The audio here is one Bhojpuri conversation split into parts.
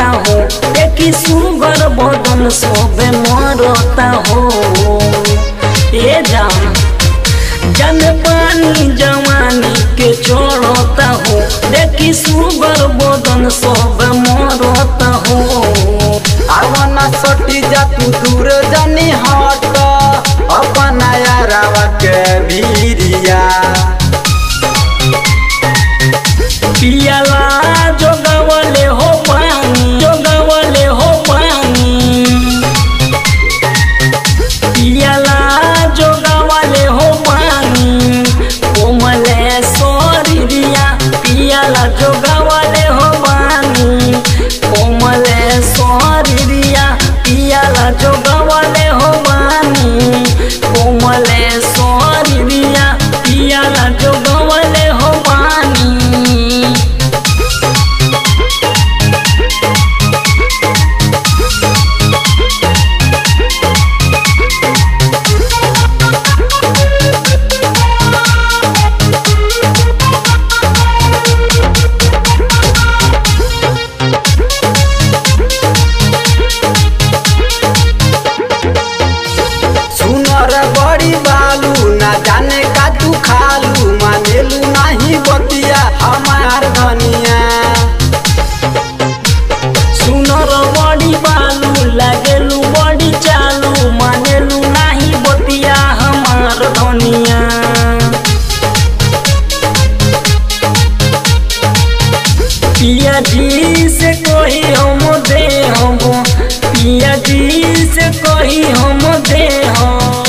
हो देखी सुगर बदन सबे मरता हो ए जान जन पानी जवानी के चढ़ता हो देखी सुगर बदन सब मरता हो आवना सटी जा तू दूर जानी हट अपना यारावा के भीरिया पियाला जोगवले हो पानी जोगवले हो पानी पियाला जोगवले हो पानी कोमले सोरिया पियाला जोगवले हो पानी कोमले सोरिया पियाला जोगवले हो पानी कोमले सोरिया पियाला जोगवले हो पानी सुनर बड़ी बालू ना जाने का तू खालू मानेलू नहीं बतिया हमार धनिया सुनर बड़ी बालू लागेलू बड़ी चालू मानेलू नाही बतिया हमार धनिया पिया जी से कोई हम दे हम पिया जी से कोई हम दे हम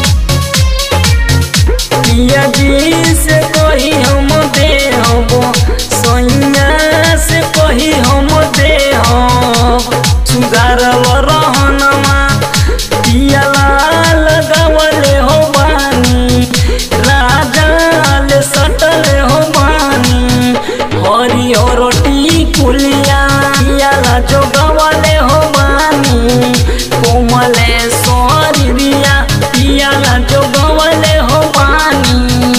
पिया जी से कोई हम दे हम सोनिया से कोई हम दे हम सुधारल रहनमा पियाला लगावले हो बानी राजा ले सटले हो बानी हरिहर टिकुलिया पियाला जोगवले हो बानी कोमले सरिया पियाला जोगवले हो बानी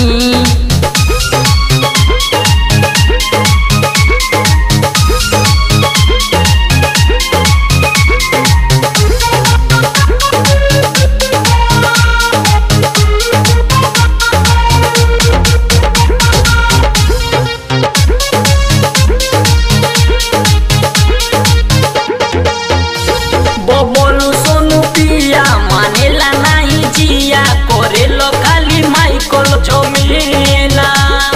बबलू सोनू पिया मानेला नाही जिया करेलो खाली माइकल झमेला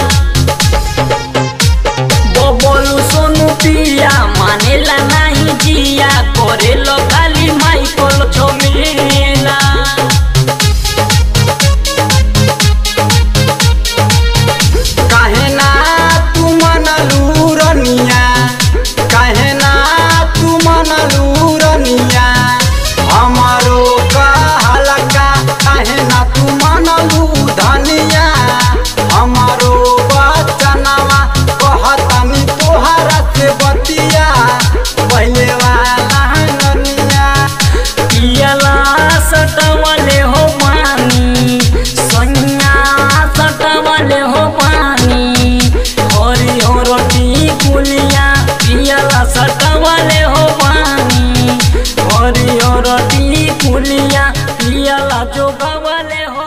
बबलू सोनू पिया मानेला नाही जिया करेलो खाली माइकल झमेला काहे ना तू मनलू रनिया काहे ना तू मनलू रनिया हमारो कहला का काहे ना तू मनलू धनिया हमारो बचनवा कहतनी तोहरा से बतिया पहले वाला ननिया पियला सटवले हो पानी सैया सटवले हो पानी हरि हर टिकुलिया पियला सटवले हो पानी हरि हर टिकुलिया पियला जोगवले हो